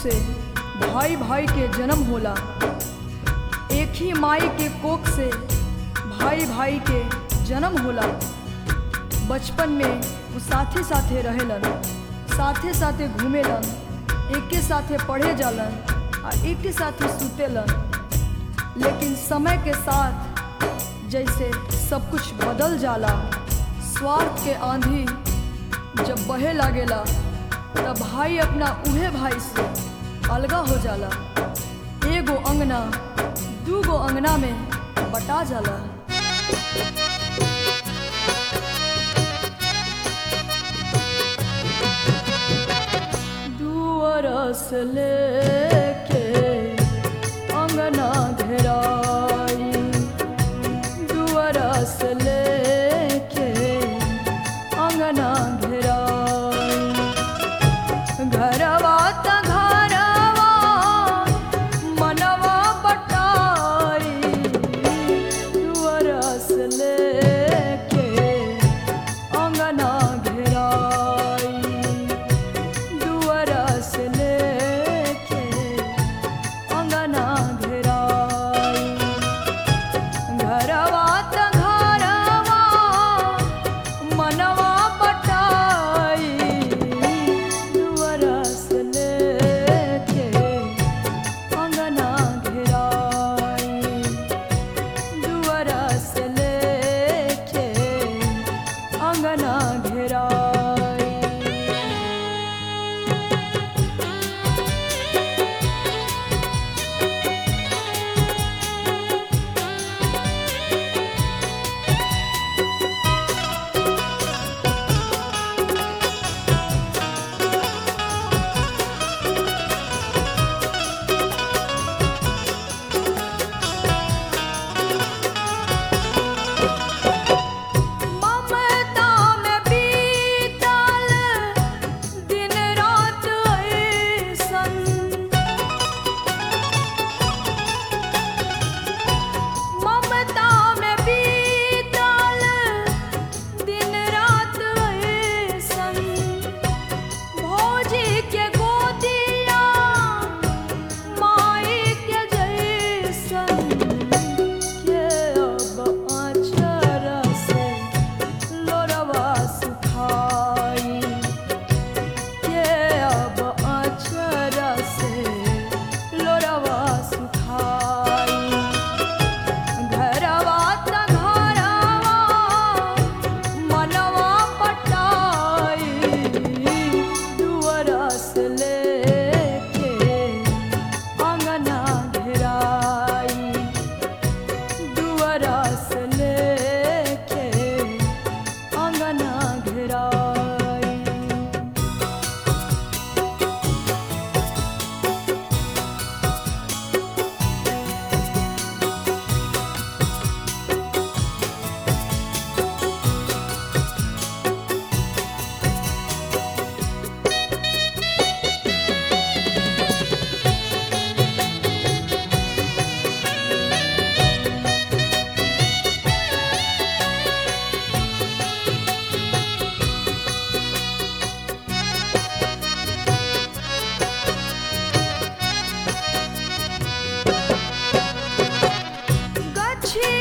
से भाई भाई के जन्म होला एक ही माई के कोख से भाई भाई के जन्म होला बचपन में वो साथे साथे रहेलन साथे साथे घूमेलन एके साथे पढ़े जालन आ एके साथे सुतेलन लेकिन समय के साथ जैसे सब कुछ बदल जाला स्वार्थ के आंधी जब बहे लागेला तब भाई अपना उहे भाई से अलगा हो जाला एगो अंगना दूगो अंगना में बटा जाला दुअरस लेके अंगना घेराई दुअरस लेके अंगना घेराई घरवा त घरवा मनवा बटाई दुअरस लेके अंगना घेराई दुअरस लेके अंगना घेराई घरवा त घरवा मनवा बटाई दुअरस लेके अंगना घेराई दुअरस लेके अंगना घेराई ममता में बीतल दिन रात ऐसन ममता में बीतल दिन रात ऐसन भौजी के गोदिया माई के जैसन के अब आँचर से लोरवा सुखाई के अब आँचर से लोरवा सुखाई घरवा त घरवा मनवा पटाई दुअरस लेके अंगना घेराई दुअरस लेके अंगना घेराई गछी